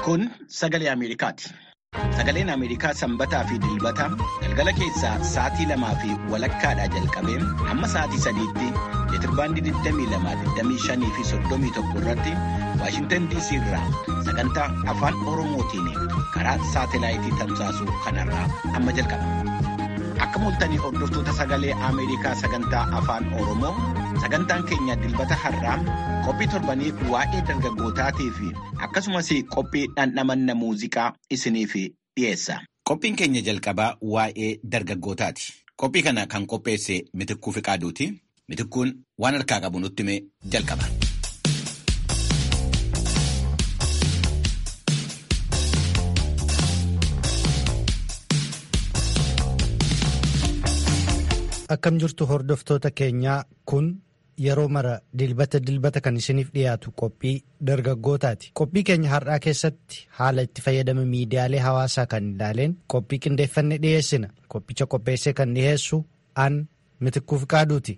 Kun sagalee Ameerikaati. Sagaleen Ameerikaa sanbataa fi dilbata galgala keessaa sa'aatii lamaa fi walakkaadhaa jalqabee hamma sa'aatii sadiitti meetirbaandii 22, fi 31 irratti Waashintan DC irraa sagantaa afaan Oromootiin karaa saatelaayitii tamsaasu kanarraa amma jalqaba. Akka mul'atanii hordoftoota sagalee Ameerikaa sagantaa afaan Oromoo sagantaan keenya dilbata har'aa qophii torbanii waa'ee dargaggootaatii fi akkasumas qophii dhandhamanna muuziqaa isiniif dhiyeessa. Qophiin keenya jalqabaa waa'ee dargaggootaati. Qophii kana kan qopheesse Mitikkuu Fiqaaduuti. Mitikkuun waan harkaa qabu nutti himee jalqaba. Akkam jirtu hordoftoota keenyaa kun yeroo mara dilbata dilbata kan isiniif dhiyaatu qophii dargaggootaati. Qophii keenya har'aa keessatti haala itti fayyadama miidiyaalee hawaasaa kan ilaaleen qophii qindeeffanne dhiyeessina. Qophicha qopheessee kan dhiyeessu an Mitikkuu Fiqaaduuti.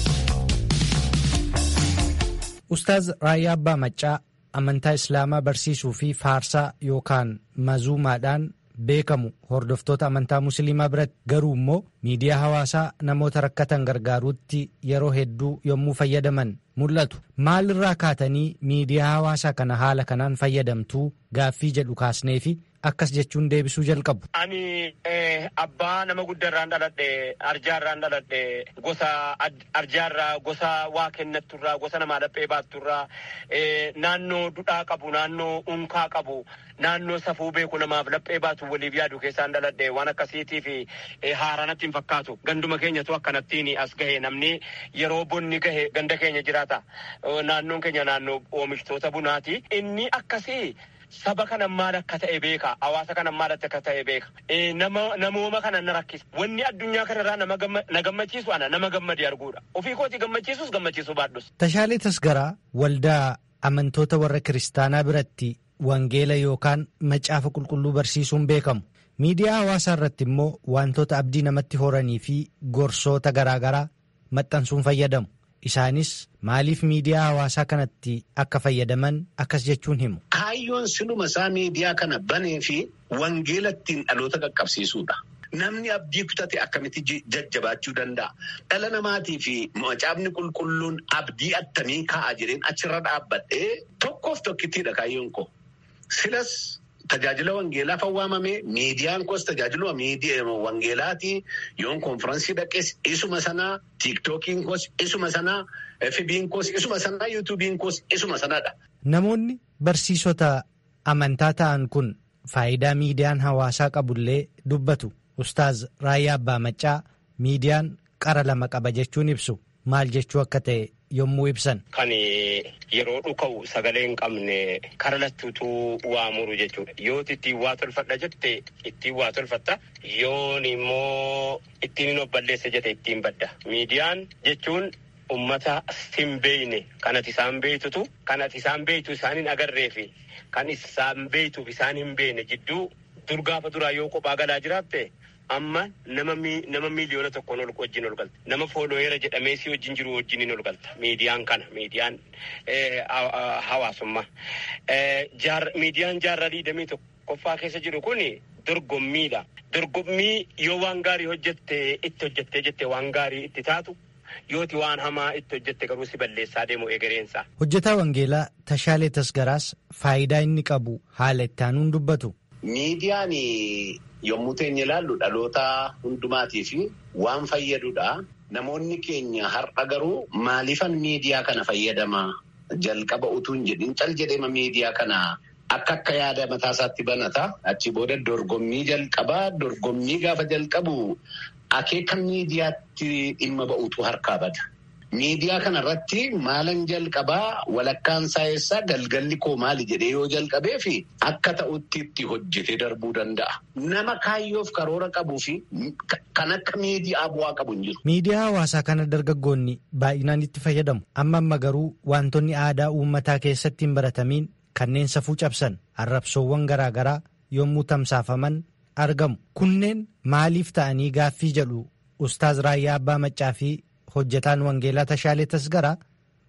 Ustaaz Raayyaa Abbaa Maccaa amantaa Islaamaa barsiisuu fi faarsaa yookaan mazuumaadhaan beekamu hordoftoota amantaa musliimaa biratti garuu immoo miidiyaa hawaasaa namoota rakkatan gargaaruutti yeroo hedduu yommuu fayyadaman mul'atu. Maalirraa kaatanii miidiyaa hawaasaa kana haala kanaan fayyadamtuu gaaffii jedhu kaasnee fi akkas jechuun deebisuu jalqabu. Ani abbaa nama guddaarraan dhaladhe arjaarraan dhaladhe gosa arjaarraa gosa waa kennatturraa gosa namaa dhaphee baatturraa naannoo dudhaa qabu naannoo unkaa qabu naannoo safuu beeku namaaf dhaphee baatu waliif yaadu keessaan dhaladhe waan akkasiitii fi haaranatti hin fakkaatu ganduma keenyatu akkanattiin as gahe namni yeroo bonni gahe ganda keenya jiraata naannoon keenya naannoo oomishtoota bunaati inni akkasii. Saba kana maal akka ta'e beeka. Hawaasa kana maal akka ta'e beeka. Namooma kana na rakkisa. Wanni addunyaa kanarraa na gammachiisu ana nama gammade arguudha. Ofii kooti gammachiisus gammachiisu baadhus. Tashaalee Tasgaraa waldaa amantoota warra kiristaanaa biratti wangeela yookaan macaafa qulqulluu barsiisuun beekamu. Miidiyaa hawaasaa irratti immoo wantoota abdii namatti horanii fi gorsoota garaagaraa maxxansuun fayyadamu. Isaanis maaliif miidiyaa hawaasaa kanatti akka fayyadaman akkas jechuun himu. Kaayyoon sinuma isaa miidiyaa kana banee fi wangeela ittiin dhaloota qaqqabsiisuudha. Namni abdii kutate akkamitti jajjabaachuu danda'a? Dhala namaatii fi macaafni qulqulluun abdii attamii kaa'a jedheen achirra dhaabbadhee tokkoof tokkittiidha kaayyoon koo. Silas tajaajila wangeelaaf waamame miidiyaan koos tajaajila wangeelaati. Yoon konfiraansii dhaqes isuma sanaa tiiktookiin koos isuma sanaa FB'n koos isuma sanaa yuutuubiin koos isuma sanaadha. Namoonni barsiisota amantaa ta'an kun faayidaa miidiyaan hawaasaa qabullee dubbatu. Ustaaz Raayyaa Abbaa Maccaa miidiyaan qara lama qaba jechuun ibsu maal jechuu akka ta'e yommuu ibsan. Kan yeroo dhuka'u sagalee hin qabne kara lachuutu waa muru jechuudha. Yoo ittiin waa tolfadha jette ittiin waa tolfatta. Yoon immoo ittiin hin balleessa jette ittiin badda. Miidiyaan jechuun ummata hin beeyne kan ati isaan beeytutu kan ati isaan beeytu isaan hin agarree fi kan isaan beeytuuf isaan hin beekne jidduu dur gaafa duraa yoo kophaa galaa jiraatte. amma nama nama miiliyoona tokkoon ol wajjin ol galta nama foolooyeera jedhamee si wajjin jiru wajjin ol galta miidiyaan kana miidiyaan hawaasummaa miidiyaan jaarraa digdamii tokkoffaa keessa jiru kun dorgommiidha dorgommii yoo waan gaarii hojjette itti hojjettee jette waan gaarii itti taatu yooti waan hamaa itti hojjette garuu si balleessaa deemu egereensa. hojjetaa wangeelaa tashaalee tasgaraas faayidaa inni qabu haala itti aanuun dubbatu. Miidiyaan yommuu teenya ilaallu dhaloota hundumaatii fi waan fayyadudha. Namoonni keenya har'a garuu maaliifan miidiyaa kana fayyadama jalqaba utuu hin jedhin cal jedhema miidiyaa kana akka akka yaada mataasaatti banata. Achi booda dorgommii jalqabaa dorgommii gaafa jalqabu akeeka miidiyaatti dhimma ba'utu harkaa bada. Miidiyaa kanarratti maalan jalqabaa walakkaan saayisaa galgalli koo maali jedhee yoo jalqabee fi akka ta'utti itti hojjetee darbuu danda'a. Nama kaayyoof karoora qabuu fi kan akka miidiyaa bu'aa qabu hin jiru. Miidiyaa hawaasaa kana dargaggoonni baay'inaan itti fayyadamu. Amma amma garuu wantoonni aadaa uummataa keessatti hin baratamiin kanneen safuu cabsan arrabsoowwan garaagaraa yommuu tamsaafaman argamu. Kunneen maaliif ta'anii gaaffii jedhu Ustaaz Raayyaa Abbaa Maccaa fi hojjetaan wangeelaa Tashaalee Tasgaraa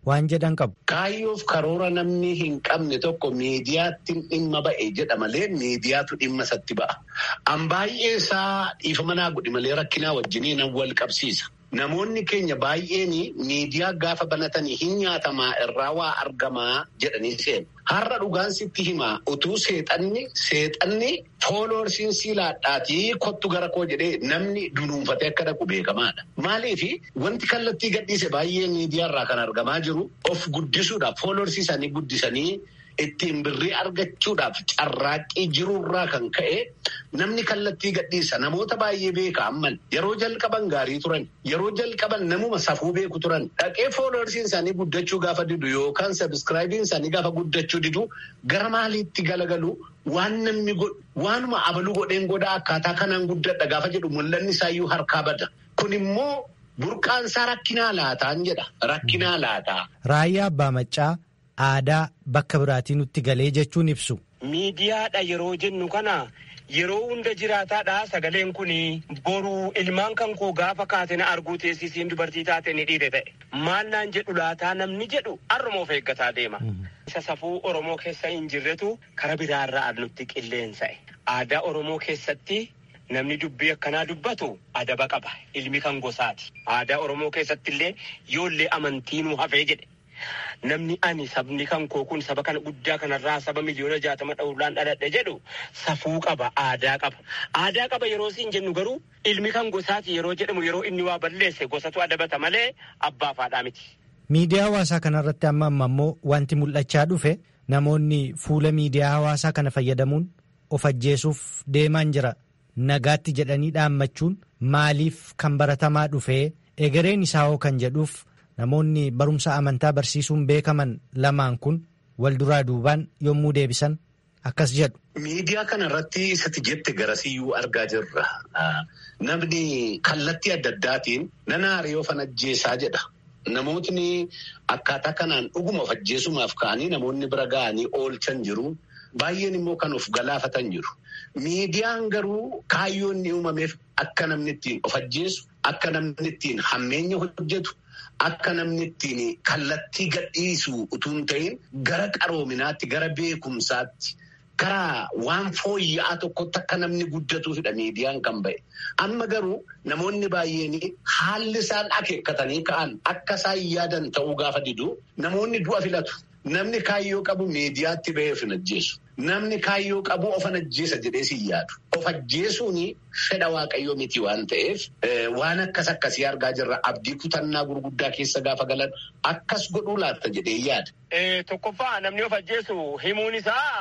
waan jedhan qabu. Kaayyoof karoora namni hin qabne tokko miidiyaatti dhimma ba'e jedha malee miidiyaatu dhimma isatti ba'a. An baay'ee isaa dhiifama naa godhi malee rakkinaa wajjinii nan wal qabsiisa. Namoonni keenya baay'een miidiyaa gaafa banatanii hin nyaatamaa irraa waa argamaa jedhanii seenu. Har'a dhugaan sitti himaa utuu seexanni seexanni fooloorsiin siilaadhaatii kottu gara koo jedhee namni dunuunfatee akka dhaqu beekamaadha. Maaliif wanti kallattii gadhiise baay'ee miidiyaa irraa kan argamaa jiru of guddisuudhaaf fooloorsii isaanii guddisanii ittiin birrii argachuudhaaf carraaqqii jirurraa kan ka'e namni kallattii gadhiisa namoota baay'ee beeka amman yeroo jalqaban gaarii turan yeroo jalqaban namuma safuu beeku turan dhaqee fooloorsiin isaanii guddachuu gaafa didu yookaan sabiskiraayibiin isaanii gaafa guddachuu didu gara maaliitti galagalu waan namni waanuma abaluu godheen godhaa akkaataa kanaan guddadha gaafa jedhu mul'anni isaayyuu harkaa bada kun immoo burqaan isaa rakkinaa laataan jedha rakkinaa laataa. Raayyaa Abbaa Maccaa. Aadaa bakka biraatii nutti galee jechuun ibsu. Miidiyaadha yeroo jennu kana yeroo hunda jiraataadha sagaleen kun boruu ilmaan kan koo gaafa kaate na arguu teessisiin dubartii taate ni dhiire ta'e. Maal naan jedhu laataa namni jedhu har'umoof eeggataa deema. Isa safuu Oromoo keessa hin jirretu kara biraarraa nutti qilleensa'e. Aadaa Oromoo keessatti namni dubbii akkanaa dubbatu adaba qaba. Ilmi kan gosaati. Aadaa Oromoo keessatti illee yoollee amantiinuu hafee jedhe. Namni ani sabni kan koo kun saba kana guddaa kanarraa saba miliyoona jaatama dhawulaan dhaladhe jedhu safuu qaba aadaa qaba. Aadaa qaba yeroo siin jennu garuu ilmi kan gosaati yeroo jedhamu yeroo inni waa balleesse gosatu adabata malee abbaa faadhaa miti. Miidiyaa hawaasaa kanarratti amma amma immoo wanti mul'achaa dhufe namoonni fuula miidiyaa hawaasaa kana fayyadamuun of ajjeesuuf deemaan jira. Nagaatti jedhanii dhaammachuun maaliif kan baratamaa dhufee egereen isaa hoo kan jedhuuf. Namoonni barumsa amantaa barsiisuun beekaman lamaan kun wal duraa duubaan yommuu deebisan akkas jedhu. Miidiyaa kana irratti isatti jette garasiyyuu argaa jirra. Namni kallattii adda addaatiin nana hariyoo fan ajjeesaa jedha. Namootni akkaataa kanaan dhuguma of ajjeesumaaf ka'anii namoonni bira ga'anii oolchan jiru. Baay'een immoo kan of galaafatan jiru. Miidiyaan garuu kaayyoon inni uumameef akka namni ittiin of ajjeesu, akka namni ittiin hammeenya hojjetu. Akka namni ittiin kallattii gadhiisu utuu hin ta'in gara qaroominaatti gara beekumsaatti gara waan fooyya'aa tokkotti akka namni guddatuufidha miidiyaan kan ba'e. Amma garuu namoonni baay'een haalli isaan akeekkatanii ka'an akka isaan yaadan ta'uu gaafa didu namoonni du'a filatu. Namni kaayyoo qabu miidiyaatti ba'ee of hin ajjeesu. Namni kaayyoo qabu of hin ajjeesa jedhee si yaadu. Of ajjeesuun fedha waaqayyoo miti waan ta'eef waan akkas akkasii argaa jirra. Abdii kutannaa gurguddaa keessa gaafa galan akkas godhuu laatta jedhee yaada. Tokkoffaa namni of ajjeesu himuun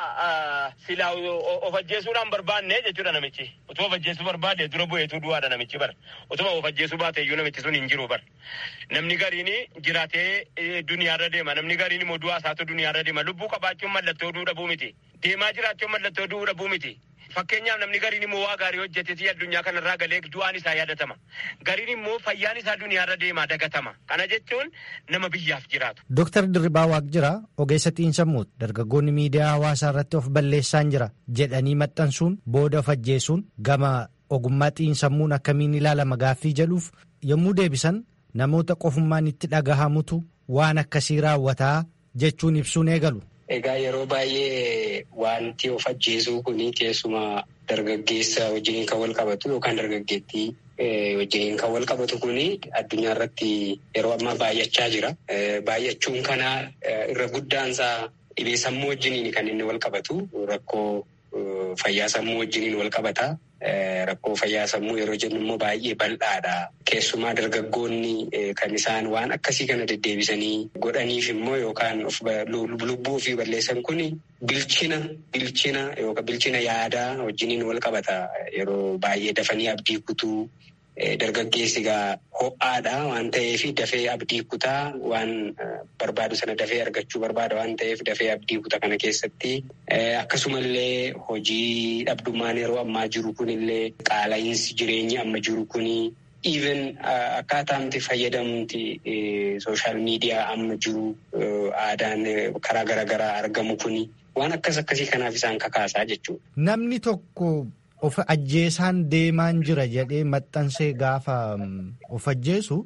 isaa silaa of ajjeesuudhaan barbaanne jechuudha namichi. Otoo of ajjeesuu barbaade dura bu'eetu du'aadha namichi bara. Otoo of ajjeesuu baate iyyuu namichi sun hin jiru bara. Namni gariin jiraatee duniyaarra deema. Namni gariin immoo du'aa isaatu duniyaarra deema. Lubbuu qabaachuun mallattoo du'uu dhabuu miti. Deemaa jiraachuun mallattoo du'uu dhabuu miti. Fakkeenyaaf namni gariin immoo waa gaarii hojjetee addunyaa kanarraa galee du'aan isaa yaadatama. Gariin immoo fayyaan isaa duniyaarra deemaa dagatama. Kana jechuun nama biyyaaf jiraatu. Dooktar Dirribaa Waaqjiraa ogeessa xiinsammuuti dargaggoonni miidiyaa hawaasaa irratti of balleessaan jira jedhanii maxxansuun booda of ajjeesuun gama ogummaa xiinsammuun akkamiin ilaalama gaaffii jedhuuf yommuu deebisan namoota qofummaan itti dhagahamutu waan akkasii raawwataa jechuun ibsuun eegalu. Egaa yeroo baay'ee wanti of ajjeesuu kun keessumaa dargaggeessa wajjin kan wal qabatu yookaan dargaggeettii wajjin kan wal qabatu kun addunyaa irratti yeroo ammaa baay'achaa jira. Baay'achuun kana irra guddaansaa dhibee sammuu wajjiniin kan inni wal qabatu rakkoo fayyaa sammuu wajjiniin wal qabata. Rakkoo fayyaa sammuu yeroo jennu immoo baay'ee bal'aadha. Keessumaa dargaggoonni kan isaan waan akkasii kana deddeebisanii godhaniif immoo yookaan lubbuu ofii balleessan kun bilchina bilchina yookaan bilchina yaadaa wajjiniin wal qabata. Yeroo baay'ee dafanii abdii kutuu dargaggeessi egaa ho'aadha waan ta'eef dafee abdii kutaa waan barbaadu sana dafee argachuu barbaada waan ta'eef dafee abdii kutaa kana keessatti akkasumallee hojii dhabdummaan yeroo ammaa jiru kunillee qaala'iinsi jireenyi amma jiru kuni even akkaataamti fayyadamti sooshaal miidiyaa amma jiru aadaan karaa garaagaraa argamu kuni waan akkas akkasii kanaaf isaan kakaasaa jechuudha. Namni tokko. Of ajjeesaan deemaan jira jedhee maxxansee gaafa of ajjeesu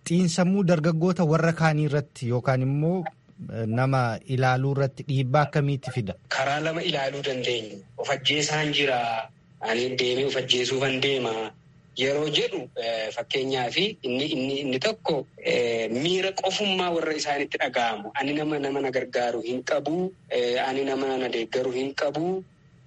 xiinsammuu dargaggoota warra kaanii irratti yookaan immoo nama ilaaluu irratti dhiibbaa akkamiitti fida? Karaa lama ilaaluu dandeenya. Of ajjeesaan jira. Ani deemee of ajjeesuufan deema. Yeroo jedhu fakkeenyaaf inni inni inni tokko miira qofummaa warra isaanitti dhaga'amu. Ani nama nama na gargaaru hin qabu. Ani nama na deeggaru hin qabu.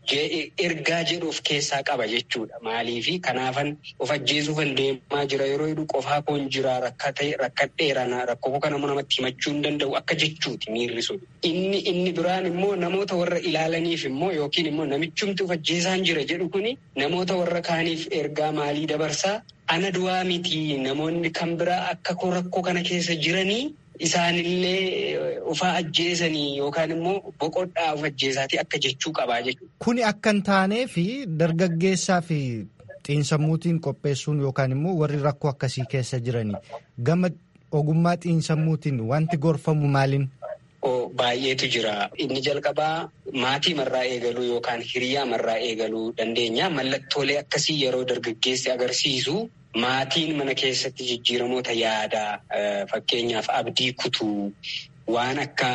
ergaa jedhu of keessaa qaba jechuudha. Maaliifi kanaafan of ajjeesuufan deemaa jira yeroo jedhu qofaa koon jira rakkadheera rakkoo kana namatti himachuu hin danda'u akka jechuuti miirri sun. Inni inni biraan immoo namoota warra ilaalaniif immoo yookiin immoo namichumti of ajjeesaan jira jedhu kuni namoota warra kaaniif ergaa maalii dabarsaa ana du'aa miti namoonni kan biraa akka rakkoo kana keessa jiranii isaanillee ufaa ajjeesanii yookaan immoo boqodhaa of ajjeesaatii akka jechuu qabaa jechuudha. Kuni akka hin taanee fi dargaggeessaa fi xiinsammuutiin qopheessuun yookaan immoo warri rakkoo akkasii keessa jiranii gama ogummaa xiinsammuutiin wanti gorfamu maaliin? Baay'eetu jira. Inni jalqabaa maatii marraa eegaluu yookaan hiriyaa marraa eegaluu dandeenya. Mallattoolee akkasii yeroo dargaggeessi agarsiisu maatiin mana keessatti jijjiiramoota yaadaa fakkeenyaaf abdii kutuu waan akka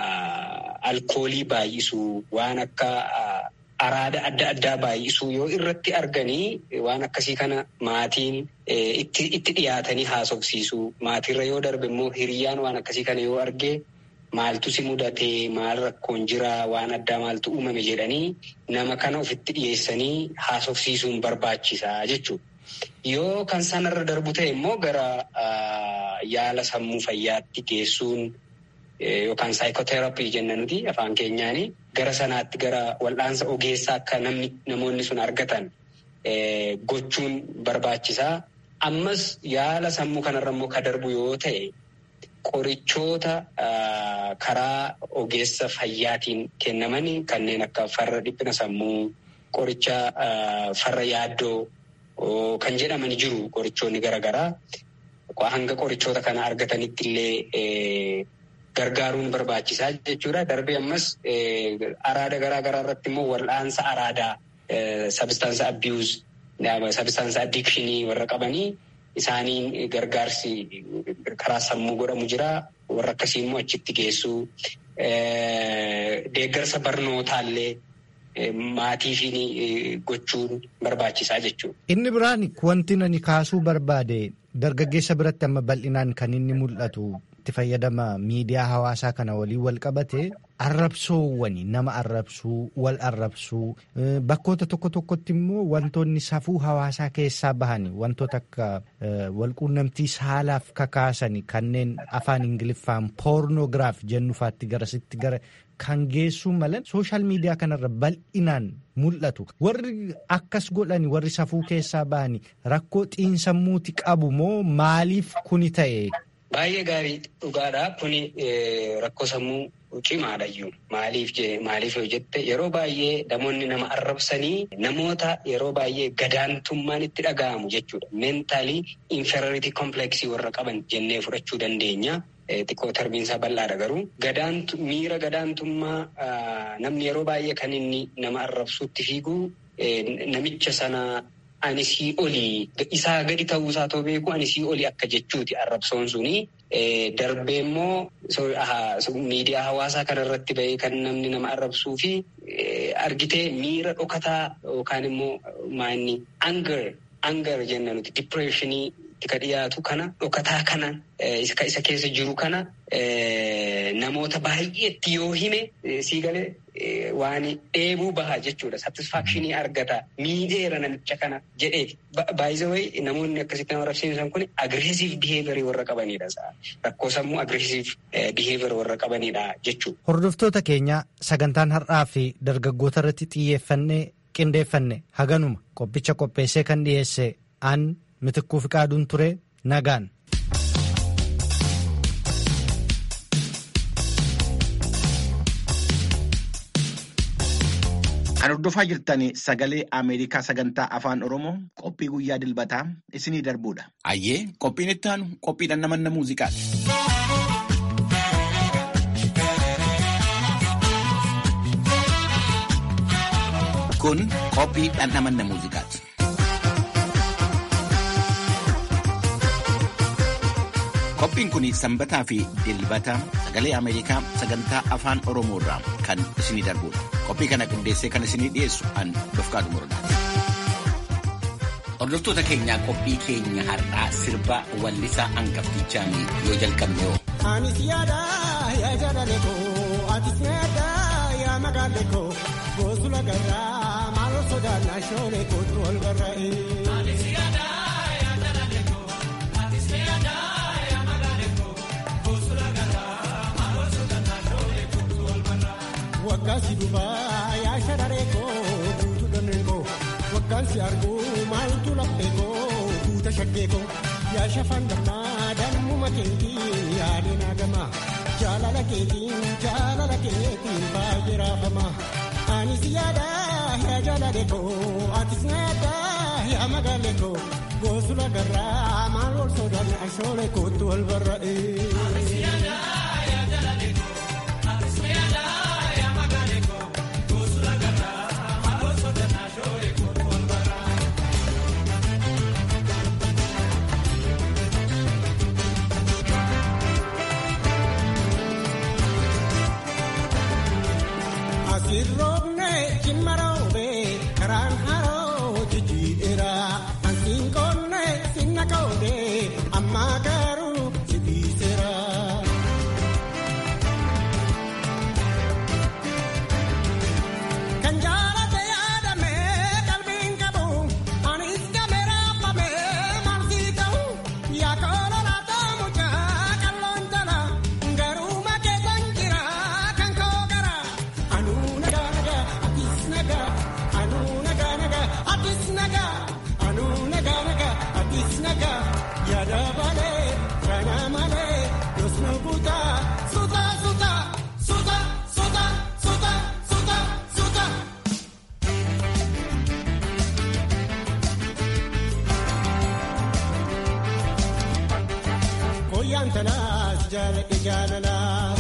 alkoolii baay'isuu waan akka araada adda addaa baay'isuu yoo irratti arganii waan akkasii kana maatiin itti dhiyaatanii haasofsiisuu maatiirra yoo darbe immoo hiriyaan waan akkasii kana yoo arge. Maaltu si mudatee maal rakkoon jira waan addaa maaltu uumame jedhanii nama kana ofitti dhiyeessanii haasofsiisuun barbaachisaa jechuudha. Yoo kan sanarra darbu ta'e immoo gara yaala sammuu fayyaatti geessuun yookaan saayikooteraappii jenna nuti afaan keenyaanii gara sanaatti gara wal'aansa ogeessaa akka namni namoonni sun argatan gochuun barbaachisaa. Ammas yaala sammuu kanarra immoo ka darbu yoo ta'e. Qorichoota karaa ogeessa fayyaatiin kennaman kanneen akka farra dhiphina sammuu, qoricha farra yaaddoo kan jedhaman jiru qorichoonni garaagaraa. Hanga qorichoota kana argatanitti illee gargaaruun barbaachisaa jechuudha. Darbee ammas araada garaagaraa irratti immoo wal'aansa araadaa sabistaansa abiyuuz, sabistaansa addikshinii warra qabanii. Isaaniin gargaarsi karaa sammuu godhamu jira. Warra akkasii immoo achitti geessuu. Deeggarsa barnootaallee maatiifiin gochuun barbaachisaa jechuudha. Inni biraan wanti ani kaasuu barbaade dargaggeessa biratti amma bal'inaan kan inni mul'atu itti fayyadama miidiyaa hawaasaa kana waliin wal qabate arrabsoowwani nama arrabsuu wal arrabsuu bakkoota tokko tokkotti immoo wantoonni safuu hawaasaa keessaa bahani wantoota akka walquunnamtii saalaaf kakaasani kanneen afaan ingiliffaan poornoogiraaf jennufaatti garasitti gara kan geessuu malan sooshaal miidiyaa kanarra bal'inaan mul'atu warri akkas godhani warri safuu keessaa bahani rakkoo xiinsammuuti qabu moo maaliif kuni ta'e. Baay'ee gaarii dhugaadha. Kuni rakkoo sammuu cimaadhayyuu. Maaliif maaliif yoo jette yeroo baay'ee namoonni nama arrabsanii namoota yeroo baay'ee gadaantummaan itti dhaga'amu jechuudha. Meentaalii inferiority kompleksii warra qaban jennee fudhachuu dandeenya. Xiqqoo tarbiinsaa bal'aadha garuu miira gadaantummaa namni yeroo baay'ee kan inni nama arrabsuutti fiigu namicha sana. Ani sii olii isaa gadi ta'uusaa too beeku ani sii olii akka jechuuti arrabsoon suni. Darbee immoo miidiyaa hawaasaa kanarratti bahee kan namni nama arrabsuu fi argitee miira dhokataa yookaan immoo maanni anger anger jenna nuti dipireeshinii ka dhiyaatu kana dhokataa kana isa keessa jiru kana namoota baay'eetti yoo hime sii galee waan dheebuu baha jechuudha. Satisfaakshinii argata miidheera namicha kana jedheeti. Baay'ee namoonni akkasitti nama arrabsiisan kun agreesiv biheevirii warra qabanidha. Rakkoo sammuu agreesiv biheevirii warra qabanidha jechuudha. Hordoftoota keenya sagantaan har'aa fi dargaggoota irratti xiyyeeffannee qindeeffanne haganuma qophicha qopheessee kan dhiyeesse aan mitikkuu fi qaaduun ture nagaan. Kan hordofaa jirtan sagalee Ameerikaa sagantaa afaan Oromoo qophii guyyaa dilbataa isinii darbuudha. Ayyee qophiin itti aanu qophii dhandhamanna muuziqaati. Kun qophii dhandhamanna muuziqaati. Qophiin kun sanbataa fi dilbata sagalee Ameerikaa sagantaa afaan Oromoo irraa kan isinii darbudha. Qophii kana qindeessee kan isinii dhiyeessu an Dofqaadu Murdaati. Hordoftoota keenyaa qophii keenya har'aa sirba wallisaa hangaftichaan yoo jalqabne yoo. Anis yaada yaa jaalale koo atis yaada yaa magaale koo goosula garraa maaloo sodaannaa shoolee kootu ol barraa'e. Anis yaada yaa jaalale koo atis yaada yaa magaale koo goosula garraa maaloo sodaannaa shoolee kootu ol barraa'e. Waggaan si dhufaa yaa shadaree koo guutuu dhonnee koo waggaan si arguu maaltu laphee koo guuta shaggee koo yaa shafaan gammaa dammuma keetiin yaadeen hagama jaalala keetiin jaalala keetiin baay'ee raafama anis yaada yaa jaalale koo atis yaada yaa magaale koo goosula garraa maal ol sodaan ashoolee kootu wal barra'e. Sirroobne cimmaroobe karaan haroo jijjiira ansiin qoonne sinna qoode amma garuu si dhiiseera. Kan jaalate yaadame qalbiin qabu anis gameera fame maaltii ta'u yaa koololaa ta'amu qalloon jala garuu makeessan jira kan koo gara. Anuu nagaa nagaa atis nagaa anuu nagaa nagaa atis nagaa anuu nagaa nagaa atis nagaa yaada malee kana malee yosna buuta suuta suuta suuta suuta suuta suuta suuta. Koyaan talaas jaalladhe jaalalaa.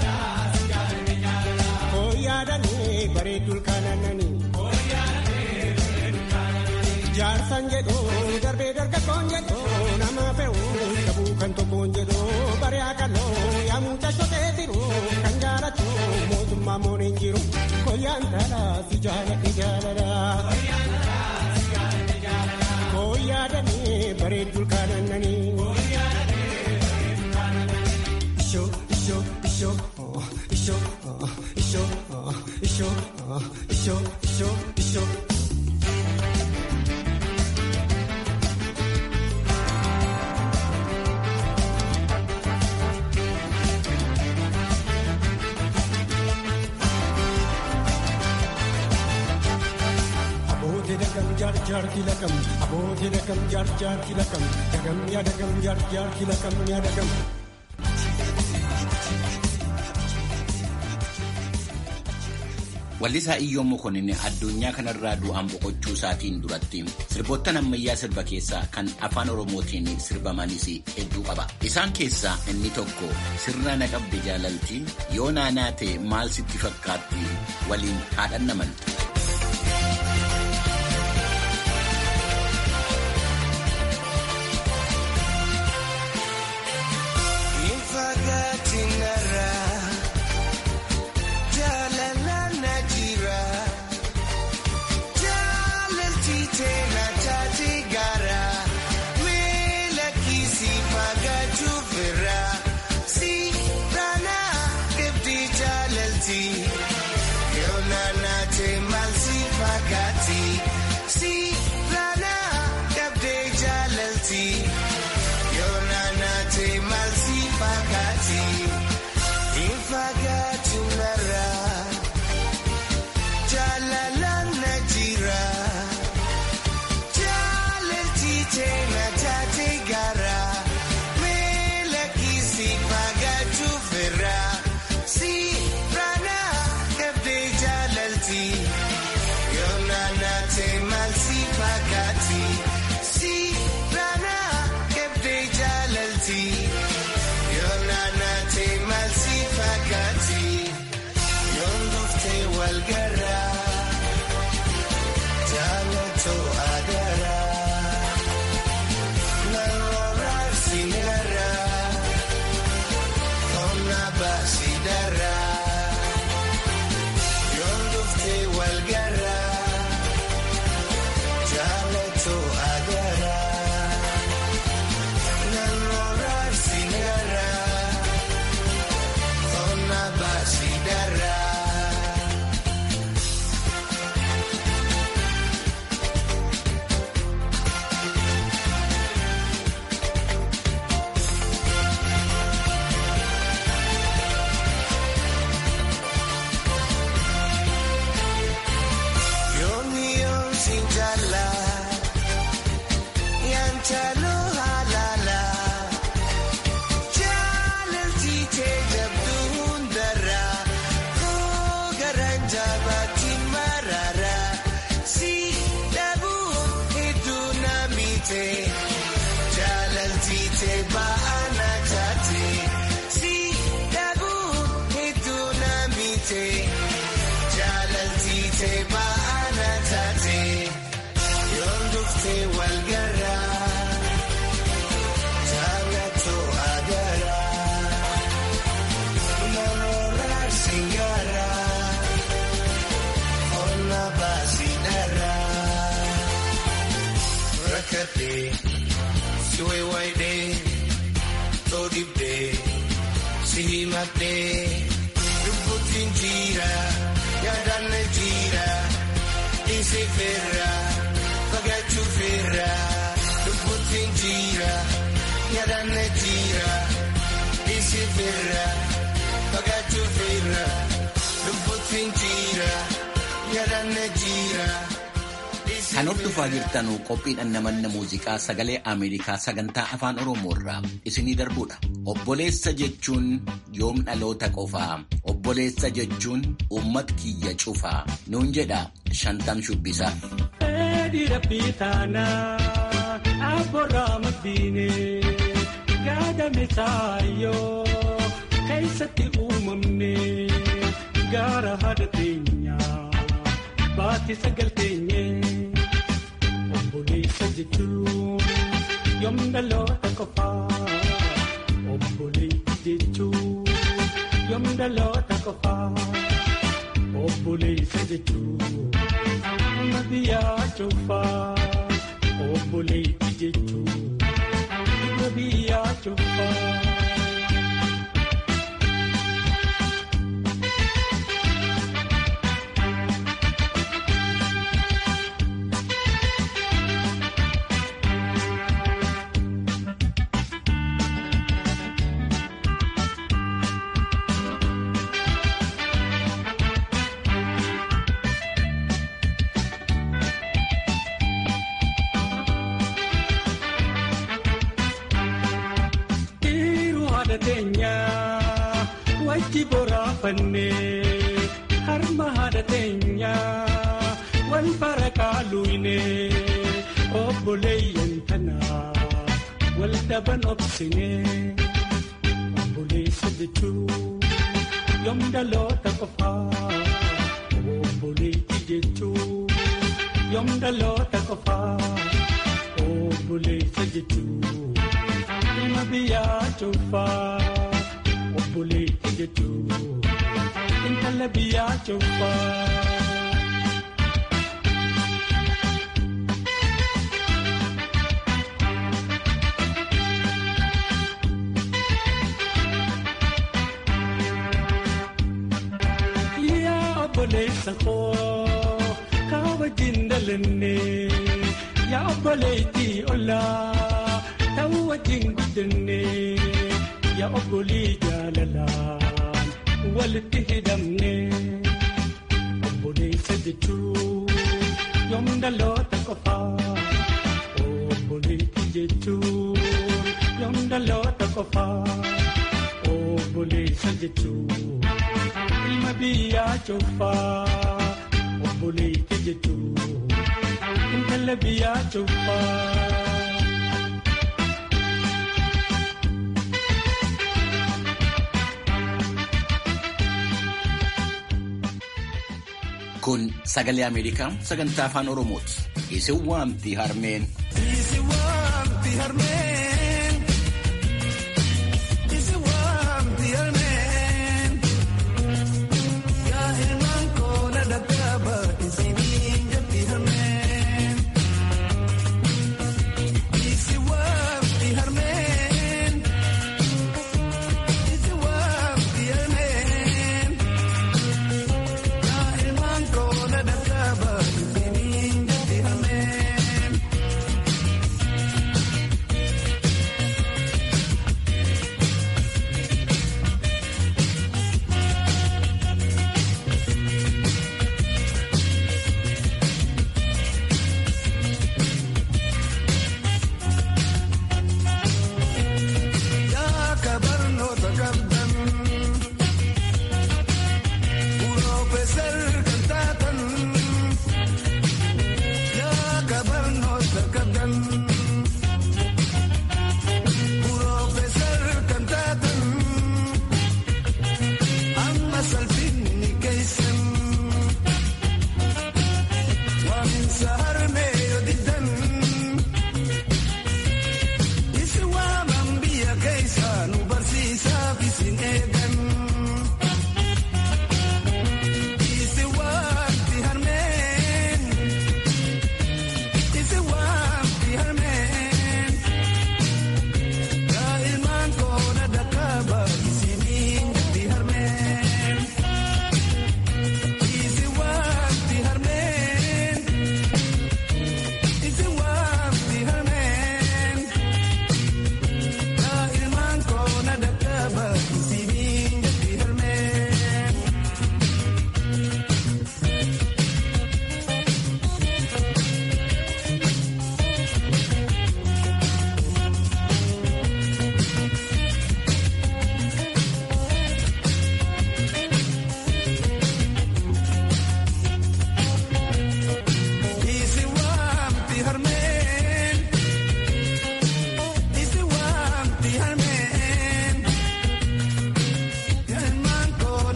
Koyaadanii bareedduu kanananii. Jaarsan jedhoo darbee dargaggoon jedhoo nama fe'uu dhabuu kan tokkoon jedhoo bari'aa kaloo yaamuu cashotee jiru kan jaalatu mootummaa mooneen jiru koyaan dhalaa si jaaladhe jaalala. Koyaadanii bareedduu kanananii. Ishoo ishoo ishoo ishoo ishoo ishoo ishoo ishoo ishoo. Abootee dagam jaar jaar kilakam abootee dagam jaar jaar kilakam dagam yaa dagam jaar jaar kilakam yaa dagam. Wallisaa Iyyoon Mokonnin addunyaa kanarraa du'aan boqochuu isaatiin duratti sirboottan ammayyaa sirba keessaa kan afaan Oromootiin sirbamanis hedduu qaba. Isaan keessaa inni tokko sirna na qabde jaalaltii yoo naanaa ta'e maal sitti fakkaatti waliin haadhan namaltu. Jaallatoo agaraa. Ooltee baana taatee yoon duftee wal garaa jaalatoo agaraa namoota singaraa onna baasii dharaa rakkatee si waywaayidee toodibdee si himadhee lubbuutiin jiira. yaadannoo jira dhiisee feerra fagaachuu feerra lubbuutiin jira yaadannoo jira dhiisee feerra fagaachuu feerra lubbuutiin jira yaadannoo jira. Kan hordofaa jirtan qophiidhaan namanna muuziqaa sagalee Ameerikaa sagantaa afaan Oromoo irraa isinii darbudha. Obboleessa jechuun yoom dhaloota qofaa. Obboleessa jechuun uummata kiyya cufaa. Nuun jedha shantam shubbisaa. Dheedhiira biitaanaa abboorraa maddiinee gaadame saayyoo keessatti uumamne gaara haadha teenyaa baatti sagal teenyee. Obboleessa jechuun yoom dhaloota qofaa. Obboleessa jechuun yoom dhaloota qofaa. Obboleessa jechuun nama biyyaa cufaa. Obboleessa jechuun nama biyyaa cufaa. wajji boraafannee harma haadha teenyaa wal bara kaaluunee obboleeyyan tanaa wal dhaban obsinee obboleessa jechuun yoom dhaloota qofaa obboleetti jechuun yoom dhaloota qofaa obboleessa jechuun nama biyyaa cufaa. Obboleetti jechuun intala biyyaa cufaa. Yaa obboleessa koo kaa wajjin dhalannee yaa obboleetti ollaa ta'uu wajjin guddannee. yaa obbolii jaalalaan walitti hidhamne obboleessa jechuun yoom dhaloota qofaa obboleetti jechuun yoom dhaloota qofaa obboleessa jechuun ilma biyyaa cufaa obboleetti jechuun intala biyyaa cufaa. Kun sagalee Ameerikaa sagantaa afaan Oromooti. Isin waamti harmeen. Isi waamti harmeen. Isi waamti harmeen. Yaa ilmaan koo na dadhaaba isiniin jetti harmeen. Isi waamti harmeen. Isi waamti harmeen. Yaa ilmaan koo na dadhaaba isiniin jetti harmeen.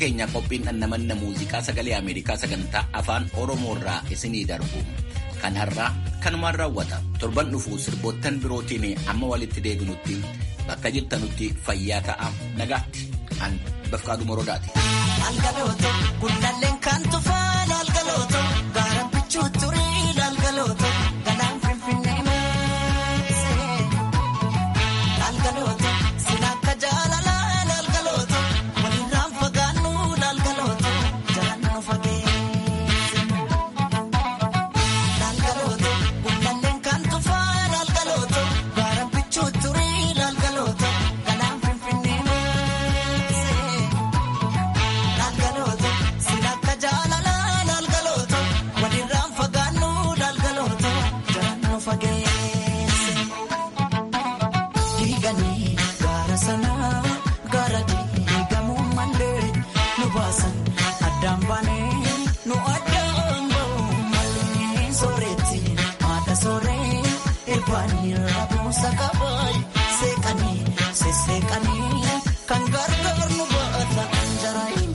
keenya qophiin dhannamanna muuziqaa sagalee Ameerikaa sagantaa afaan Oromoo irraa isinii darbu. Kan har'aa kanumaan raawwata. Torban dhufuu sirboottan birootiin amma walitti deebinutti bakka jirtanutti fayyaa ta'a nagaatti. An Bafqaaduu Morodaati. Laalgalooto gundalleen kan tufaa laalgalooto gaaraan bichuu turii laalgalooto galaan finfinnee maasee laalgalooto sila akka jaalalaa laalgalooto walirraan fagaannu laalgalooto jalaan nu fageesse laalgalooto gundalleen kan tufaa laalgalooto gaaraan bichuu turii laalgalooto galaan finfinnee maasee. Laalgalooto silakka jaalalaa laalgalooto walirraan fagaannu laalgalooto jalaan nu fageesse. Diiganii gaara sanaa gaara diigamuu malee nu baasan addaan baanee nu addaan ba'uu malee sooretti haadha sooree irbaanii rabuusa qabaayi seeqanii sesseeqanii kan gargaar nu baata jaraayin.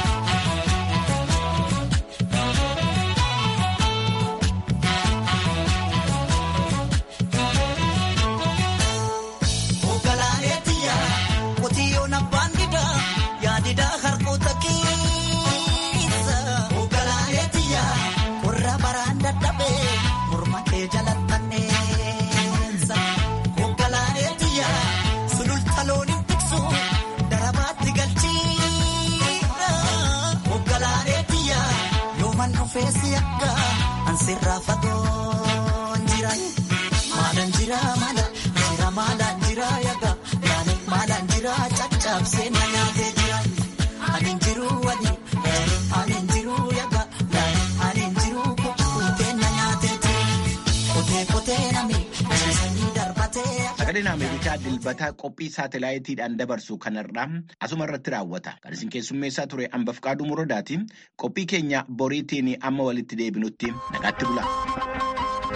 Ogalaaleetiya qotiyyoon abbaan didaa yaadidaa harkoota keessa. Ogalaaleetiya warra baraan dadhabee morma kee jalattanneessa. Ogalaaleetiya sululta looniin tiksu darabaatti galchiidha. Ogalaaleetiya yooman dhufeessi akka ansirraa fagoon jira. Maalaan jira maala jira maalaan jira yaga yaani maalaan jira caccabsee na nyaatee jira. Ani jiru wali ani jiru yaga yaani ani jiru kukkutee na nyaatee jira. Kotee kotee nami ciisanii darbatee. Sagaleen Ameerikaa dilbataa qophii saatalaayitiidhaan dabarsu kanarraa asuma irratti raawwata. Kan isin keessummeessaa ture Ambafqaaduu Muradaati. Qophii keenya boriitiin amma walitti deebinutti nagaatti bula.